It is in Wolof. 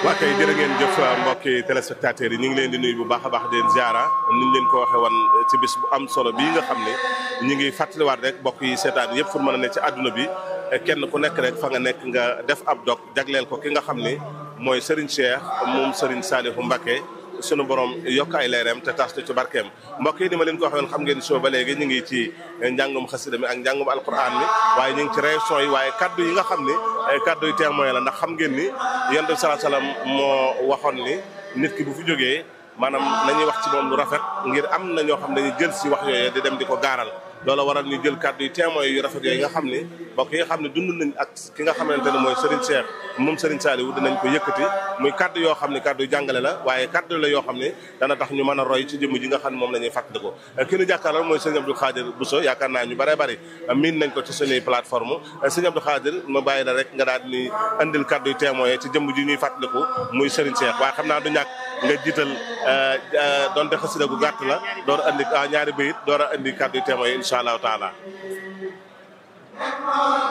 waa kay jërë ngeen jëf mbokki téléspectateurs yi ñu ngi leen di nuyu bu baax a baax di leen ziara ni ñu leen ko waxee woon ci bis bu am solo bii nga xam ne ñu ngi fàttaliwaat rek mbokk yi seetaan yëpp fu mën a ne ci àdduna bi kenn ku nekk rek fa nga nekk nga def ab dog jagleel ko ki nga xam ne mooy Serigne Cheikh moom Serigne Saliou Mbacké sunu borom yokk ay leeram te tas ci barkeem mbokk yi ni ma leen ko waxee woon xam ngeen soo ba léegi ñu ngi ci njàngum xasida mi ak njàngum alquran mi waaye ñu ngi ci réaction yi waaye kaddu yi nga xam ni kaddu yu témoin la ndax xam ngeen ni yonent bi sallallahu alayhi wasallam moo waxoon ni nit ki bu fi jógee maanaam nañuy wax ci moom lu rafet ngir am na ñoo xam ne dañuy jël si wax yooyu di dem di ko gaaral loola waral ñu jël kàddu yi témoins yu rafet yooyu nga xam ne mbokk yi nga xam ne dund nañ ak ki nga xamante ne mooy Serigne Cheikh moom Serigne Saliou dinañ ko yëkkati muy kàddu yoo xam ne kàddu yu jàngale la waaye kàddu la yoo xam ne dana tax ñu mën a roy ci jëmm ji nga xam ne moom la ñuy fàttaliku ki ñu jàkkaarloo mooy Serigne Abdou Khadir Bousso yaakaar naa ñu bëree bëri miin nañ ko ci suñuy plateforme Serigne Abdou Khadir ma bàyyi la rek nga daal ni andil kàddu yu témoins ci jëmm ji ñuy fàttaliku muy Serigne Cheikh waaye xam naa du ñàkk nga jiital donte xasida gu gàtt la door a andi ñaari bayit door a andi kàddu yu témoins yi incha allahu taala